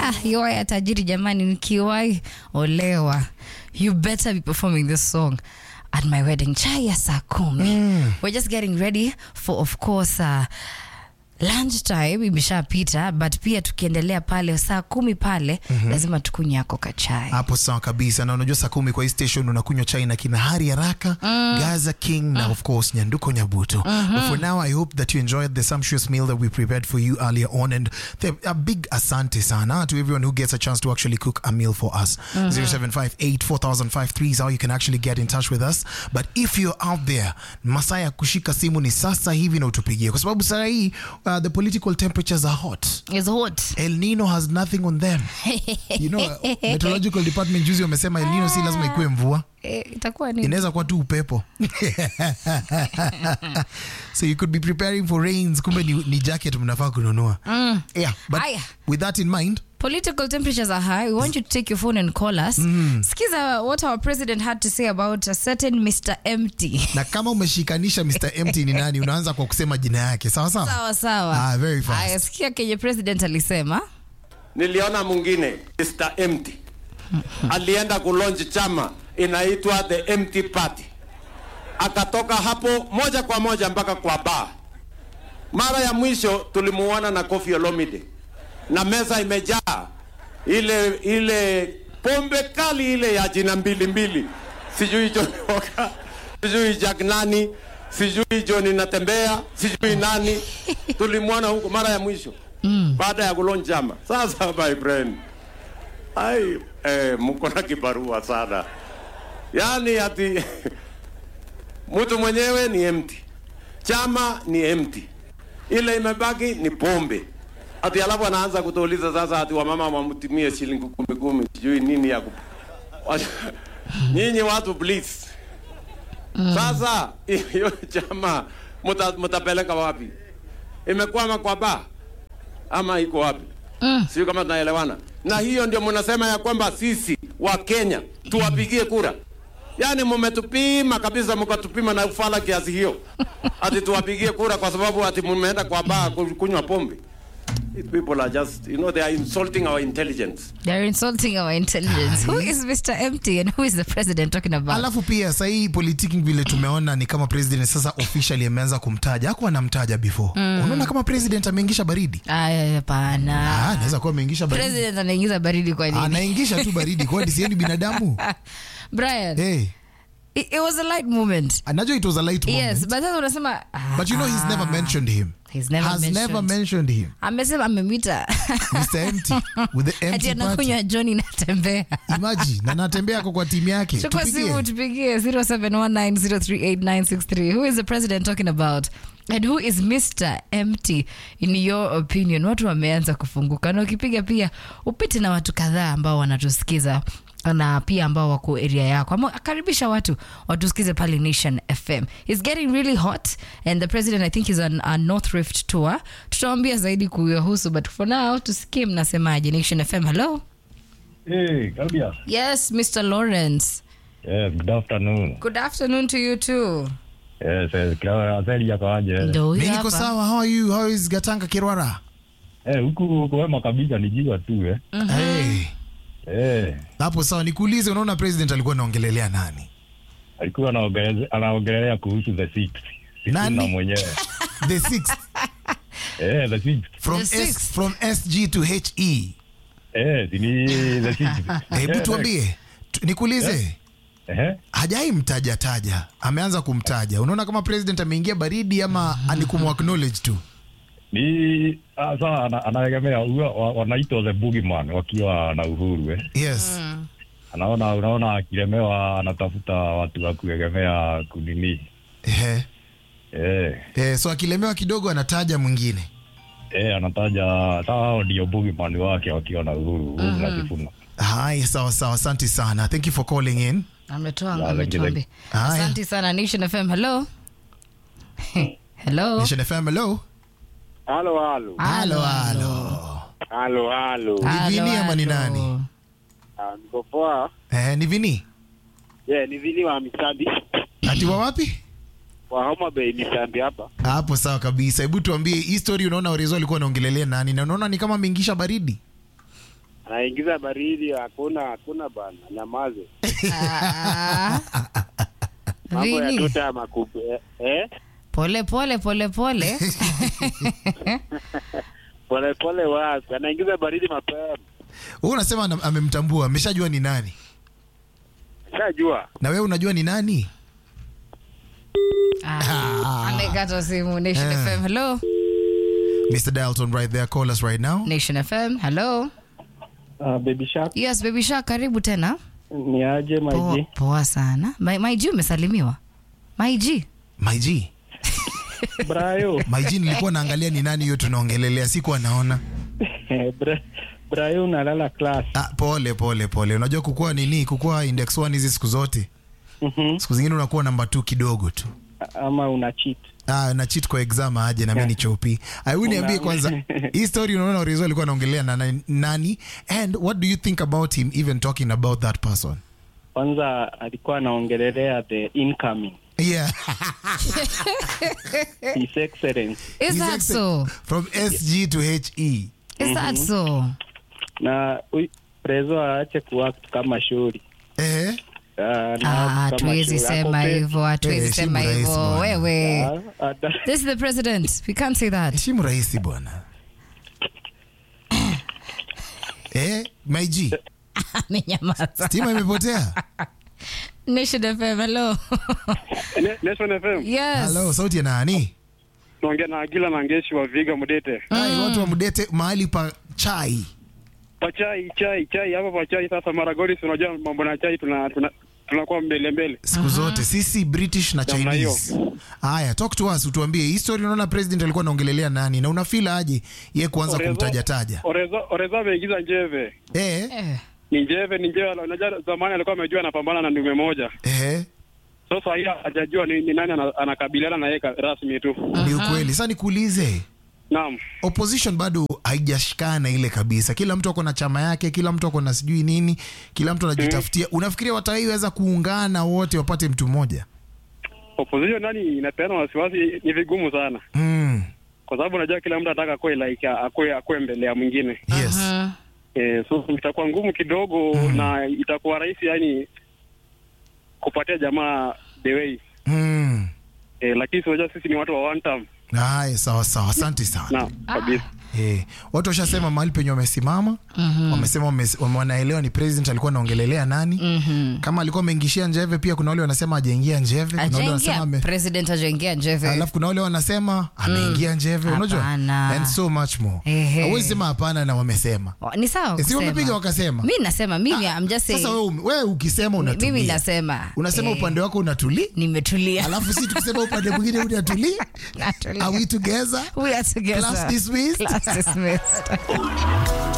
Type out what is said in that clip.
ah, yoa ya tajiri jamani, nikiwahi olewa, you better be performing this song at my wedding. Chai ya saa kumi. We're just getting ready for of course uh, lunch time imeshapita, but pia tukiendelea pale saa kumi pale lazima tukunywe yako kachai. hapo sawa kabisa na unajua saa kumi kwa hii station unakunywa chai na kina hari haraka gaza king na of course nyanduko nyabuto but for now i hope that you enjoyed the sumptuous meal that we prepared for you earlier on and the, a big asante sana to everyone who gets a chance to actually cook a meal for us 07584053 is how you can actually get in touch with us but if you're out there masaa ya kushika simu ni sasa hivi na utupigie kwa sababu saa hii uh, the political temperatures are hot It's hot. El Nino has nothing on them. You know, meteorological department juzi wamesema El Nino si lazima ikuwe mvua, Eh, itakuwa ni inaweza kuwa tu upepo. so you could be preparing for rains, kumbe ni, ni jacket mnafaa kununua. Yeah, but Aya. with that in mind, Political temperatures are high. We want you to take your phone and call us. Skiza what our president had to say about a certain Mr. Empty. na kama umeshikanisha Mr. Empty ni nani, unaanza kwa kusema jina yake. Sawa sawa. Sawa sawa. Ah, very fast. Aya, sikia kenye president alisema. Niliona mwingine Mr. Empty alienda kulonji chama inaitwa the Empty Party, akatoka hapo moja kwa moja mpaka kwa bar. Mara ya mwisho tulimuona na Koffi Olomide na meza imejaa ile ile pombe kali ile ya jina mbili mbili, sijui John Walker, sijui Jack nani, sijui John natembea, sijui nani. Tulimwona huko mara ya mwisho baada ya kulonja chama. Sasa my friend, ai eh, mko na kibarua sana, yaani ati mtu mwenyewe ni empty, chama ni empty, ile imebaki ni pombe ati alafu anaanza kutuuliza sasa ati wamama wamtumie shilingi kumi kumi sijui nini ya kup... nyinyi watu please sasa hiyo chama muta, mutapeleka wapi imekwama kwa ba ama iko wapi mm. sio kama tunaelewana na hiyo ndio mnasema ya kwamba sisi wa Kenya tuwapigie kura yaani mmetupima kabisa mkatupima na ufala kiasi hiyo ati tuwapigie kura kwa sababu ati mmeenda kwa baa ku- kunywa pombe These people are just you know they are insulting our intelligence They're insulting our intelligence. Who is Mr. Empty and who is the president talking about? Alafu pia sahii politiki vile tumeona ni kama president sasa officially ameanza kumtaja, hakuwa anamtaja before. Unaona kama president ameingisha baridi. Aya, hapana. Ah, anaweza kuwa ameingisha baridi. President anaingiza baridi kwa nini? Anaingisha tu baridi, kwani sieni binadamu? Brian, Hey, it, it was a light moment. anajua it was a light moment. Yes, but sasa unasema ah, But you know he's never mentioned him. He's never Has mentioned. never mentioned him. amesema amemwita Mr. Empty with the ati empty party. anakunywa Johnny natembea. Imagine, na anatembea ako kwa timu yake. Chukua Tupigie. simu tupigie 0719038963. Who is the president talking about? And who is Mr. Empty in your opinion? Watu wameanza kufunguka na ukipiga pia upite na watu kadhaa ambao wanatusikiza na pia ambao wako area yako ama karibisha watu watusikize pale Nation FM. It's getting really hot and the president I think is on a North Rift tour. Tutawaambia zaidi kuyahusu but for now tusikie mnasemaje. Nation FM, hello. Hey, Claudia. Yes, Mr. Lawrence. Yes, good afternoon. Good afternoon to you too. Yes, yes, Claudia, Azeli yako aje? Ndo huyu Mimi niko hapa. sawa. How are you? How is Gatanga Kirwara? Eh, huku kuwema kabisa ni jua tu eh. Hey. Eh, Hapo sawa, nikuulize, unaona president alikuwa anaongelelea nani? alikuwa anaongelea anaongelea kuhusu the six. Nani? Sifuna mwenyewe. The sixth Eh, the six. from The S, sixth. from SG to HE. Eh, si ni the six. Hebu Eh, tuambie, tu- nikuulize, Eh, hajai mtaja taja, ameanza kumtaja. Unaona kama president ameingia baridi ama ni kumacknowledge tu? ni ah, sawa ana- anaegemea huwa wa- wanaitwa the boogeyman wakiwa na uhuru eh. Yes. Anaona unaona akilemewa anatafuta watu wa kuegemea kunini. Ehe. Eh, Eh, so akilemewa kidogo anataja mwingine. eh anataja sawa hao ndio boogeyman wake wakiwa na uhuru, uhuru na Sifuna. Hai, sawa sawa, asante sana. Thank you for calling in. ametoa Ya, ametuambia Haya. asante sana nation fm hello hello Nation FM, hello. Halo, halo. Halo, halo. Halo, halo. Ni Vini Halo, ama ni halo. nani? Ah, Niko poa. Eh, ni Vini. Yeah, ni Vini wa Misambi. Ati wa wapi? Wa Homa Bay Misambi hapa. Hapo sawa kabisa. Hebu tuambie hii story, unaona Orezo alikuwa anaongelelea nani na unaona ni kama ameingisha baridi? anaingiza baridi, hakuna hakuna bana, nyamaze. Ah, Mambo ya Vini, tuta makupe eh, eh? pole pole pole pole. Pole pole wapi, anaingiza baridi mapema. Wewe unasema ana- amemtambua, ameshajua ni nani, Shajua na wewe unajua ni nani? Ah, amekata simu. Nation Eh. FM, hello. Mr. Dalton right there, call us right now. Nation FM, hello. Uh, baby shark Yes, baby shark, karibu tena. ni aje Poa, maji poa sana. My, my G umesalimiwa. My G. My G, brayo my G nilikuwa naangalia ni nani hiyo tunaongelelea, sikuwa naona. Bra- brayo unalala class Ah, pole pole pole. Unajua kukua nini? Kukua index 1 hizi siku zote. Mhm. Siku zingine unakuwa namba 2 kidogo tu. ama una cheat Ah, na cheat kwa exam aje na mimi ni chopi. Ai niambie kwanza hii story unaona Orizo alikuwa anaongelea na na- nani and what do you think about him even talking about that person? kwanza alikuwa anaongelelea the incoming Yeah. his excellence Is His that accent so? From SG to HE. Is that so? na ui- prezo aache kuact kama shuri Eh? Ah, na Ah, act kama hatuwezi shuri. Ako sema pe- hivyo, hatuwezi Eh, sema heshimu rais hivyo. bwana. Wewe. Ah, ata- This is the president. We can't say that. Heshimu rais bwana. Eh, my G, Amenyamaza. stima imepotea. Nation FM, hello. Nation FM yes. Hello, sauti ya nani? tunaongea na Agila na Ngeshi wa Viga Mudete. Ai, watu wa Mdete mahali pa chai. Pachai chai chai hapa pachai. Sasa Maragoli, si unajua mambo na chai, tuna tuna tunakuwa mbele mbele. siku zote sisi british na Namna chinese haya talk to us utuambie hii story unaona president alikuwa anaongelelea nani na unafila aje ye kuanza Orezo- kumtajataja Orezo Orezo ameingiza njeve eh, Eh. ni njeve ni njeve. Unajua zamani alikuwa amejua anapambana na ndume moja, eh, sasa hii hajajua ni, ni nani ana- anakabiliana na yeye ka- rasmi tu. ni ukweli sasa nikuulize Naam, opposition bado haijashikana ile kabisa kila mtu ako na chama yake kila mtu ako na sijui nini kila mtu anajitafutia unafikiria wataiweza kuungana wote wapate mtu mmoja opposition nani inapeana wasiwasi, ni vigumu sana, mm. kwa sababu unajua kila mtu anataka akue like akue akue mbele ya mwingine yes Mhm. eh, so itakuwa ngumu kidogo na itakuwa rahisi yani kupatia jamaa the way mm. eh, lakini si unajua sisi ni watu wa one term haya sawa sawa asante sana na kabisa Eh, watu washasema mahali penye wamesimama wamesema wames- wame- wanaelewa ni president alikuwa anaongelelea nani Mhm. kama alikuwa ameingishia njeve pia kuna wale wanasema ajaingia njeve kuna wale wanasema Ajaingia ame, president ajaingia njeve. alafu kuna wale wanasema ameingia njeve unajua Hapana. and so much more Ehe. hauwezi sema hapana na wamesema Wa- Ni sawa si kusema. wamepiga wakasema Mi nasema mimi I'm just sasa saying. wewe ume- wewe ukisema Mimi unatulia nasema. unasema eh, upande wako unatuli nimetulia. alafu si tukisema upande mwingine unatuli Natulia. are we together We are together. Class dismissed. Class dismissed.